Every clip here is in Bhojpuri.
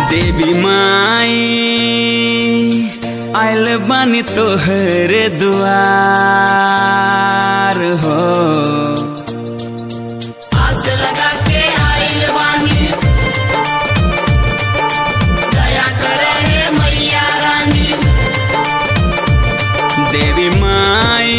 देवी माई आयल बानी तोहरे दुआर हो आस लगा के आइल बानी दया करे हे मैया रानी देवी माई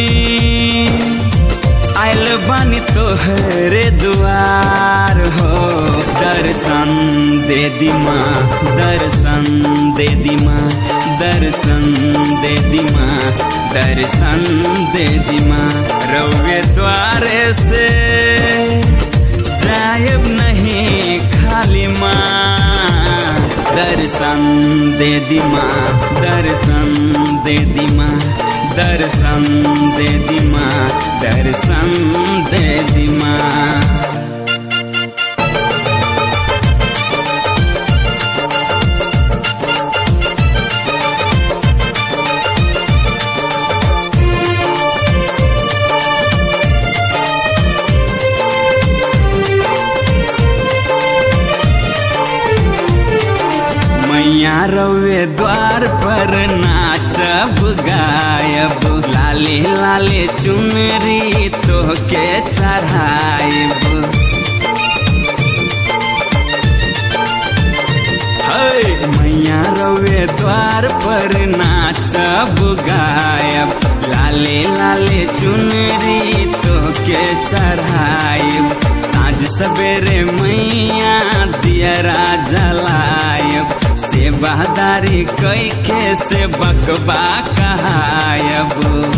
आयल बानी तोहरे दुआर हो दर्शन दे दी माँ दर्शन दे दी माँ दर्शन दे दी माँ दर्शन दे दी माँ रवे द्वारे से जायब नहीं खाली माँ दर्शन दे दी माँ दर्शन दे दी माँ दर्शन दे दी माँ दर्शन दे दी माँ मैया रवे द्वार पर नाचब गायब लाले लाले चुनरी तोहके चढ़ायब है मैया रवे द्वार पर नाचब गायब लाले लाले चुनरी तोहके चढ़ायब साँझ सवेरे मैया दियरा जलायब सेवादारी कई के से बकबा कहायब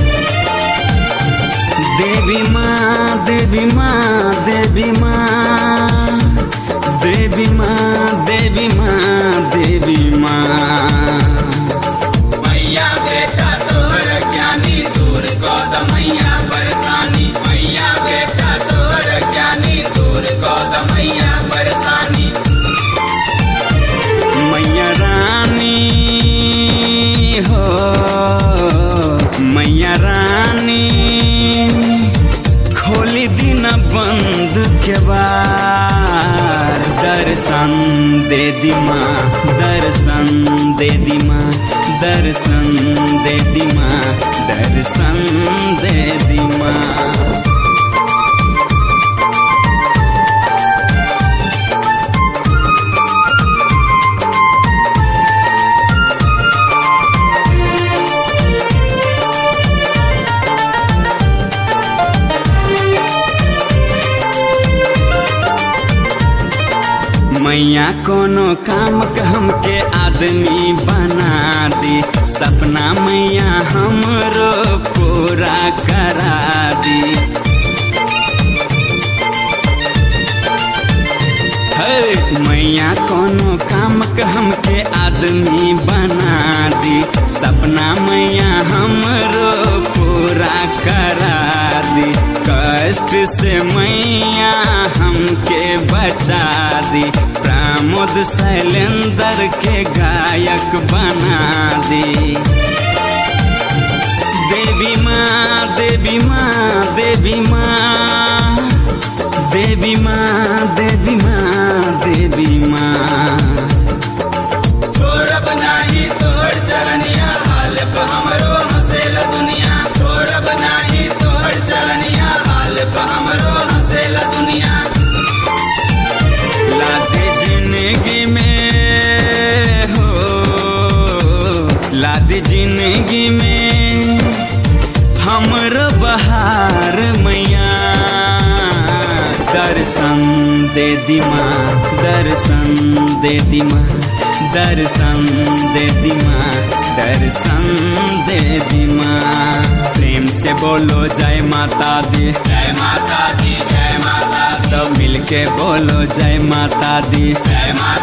देवी माँ देवी माँ देवी माँ देवी माँ देवी माँ देवी माँ मैया बेटा तोर ज्ञानी दूर कद मैया परेशानी मैया बेटा तोर ज्ञानी दूर कद मैया परेशानी मैया रानी हो मैया रानी खोली दिन बंद के बार दर्शन दे दी माँ दर्शन दे दी माँ दर्शन दे दी माँ दर्शन दे दी माँ मैया कोनो काम के हमके आदमी बना दी सपना मैया हमरो पूरा करा दी है मैया कोनो काम के हमके आदमी बना दी सपना मैया हमरो पूरा करा दी कष्ट से मैया हमके बचा दी प्रमोद शैलेंद्र के गायक बना दी देवी माँ देवी माँ देवी माँ देवी माँ देवी माँ देवी माँ तोर बनाही तोर चरनिया हाल पे हमरो हंसेल दुनिया तोर बनाही तोर चरनिया हाल पे हमरो हंसेल दुनिया लादे जिंदगी में हो लादे जिंदगी में हमरो बहार मैया दर्शन दे दी माँ दर्शन दे दी माँ दर्शन दे दी माँ दर्शन दे दी माँ प्रेम से बोलो जय माता दी जय माता दी जय माता दी सब मिलके बोलो जय माता दी जय माता